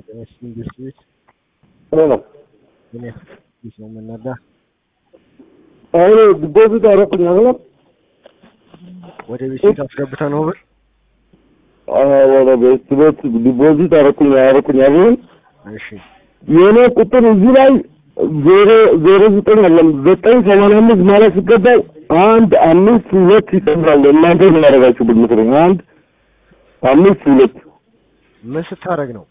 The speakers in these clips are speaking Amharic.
ኢንዱስትሪዎች ነው ምን ያህል ነው የምንረዳ? አሁን ዲፖዚት አደረኩኝ አይደለም ወደ ቤት አስገብተህ ነው ብር? ወደ ቤት ቤት ዲፖዚት አደረኩኝ አደረኩኝ አይደለም እሺ የኔ ቁጥር እዚህ ላይ ዜሮ ዜሮ ዘጠኝ አለም ዘጠኝ ሰማንያ አምስት ማለት ሲገባው አንድ አምስት ሁለት ይጨምራል። እናንተ ምን ያደረጋችሁ ብትመስለኝ አንድ አምስት ሁለት ምን ስታደርግ ነው?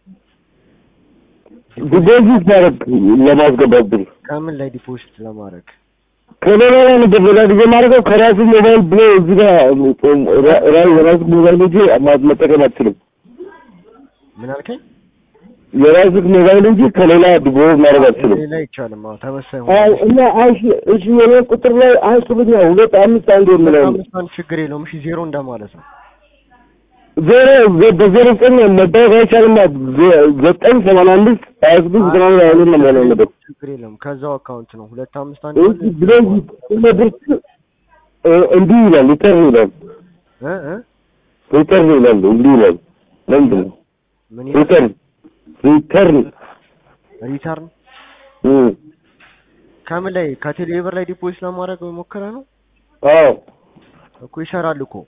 ዲፖዚት ማድረግ ለማስገባት ብር ከምን ላይ ዲፖዚት ለማድረግ? ከሌላ ላይ ነበር ሌላ ጊዜ ማድረገው ከራሱ ሞባይል ብሎ እዚህ ጋር የራሱ ሞባይል እንጂ መጠቀም አትችልም። ምን አልከኝ? የራስህ ሞባይል እንጂ ከሌላ ዲፖዚት ማድረግ አትችልም። ሌላ አይቻልም። አዎ ተመሳሳይ አዎ ሆነ። እና እሺ እሺ የኔ ቁጥር ላይ አንሱብኛ ሁለት አምስት አንድ የምለው አምስት አንድ ችግር የለውም። እሺ ዜሮ እንደማለት ነው። ዜሮ በዜሮ ዘጠኝ መታወቅ አይቻልም። ዘጠኝ ሰማንያ አምስት ሀያ ስድስት ዘጠና ሁለት ሀያ ሁለት ነው መሆን ያለበት። ችግር የለውም። ከዛው አካውንት ነው ሁለት አምስት አንድ እሺ ብለዚህ ብርት እንዲህ ይላል ሪተርን ይላል እ እ ሪተርን ይላል እንዲህ ይላል ለምንድን ነው ምን ይላል? ሪተርን ሪተርን ሪተርን እም ከምን ላይ ከቴሌብር ላይ ዲፖዚት ለማድረግ ሞከረ ነው አዎ እኮ ይሰራል እኮ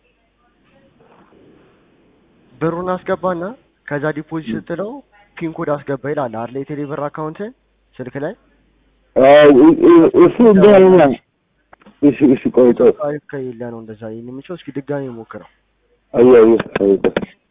ብሩን አስገባና ከዛ ዲፖዚት ስትለው ፒን ኮድ አስገባ ይላል አይደል? የቴሌብር አካውንትን ስልክ ላይ አዎ እ- እ- እሱ እንደሆነ እሺ እሺ ቆይ ቆይ አሪፍ ከሌለ ነው እንደዛ የሚችለው። እስኪ ድጋሚ ሞክረው። አየህ አየህ አየህ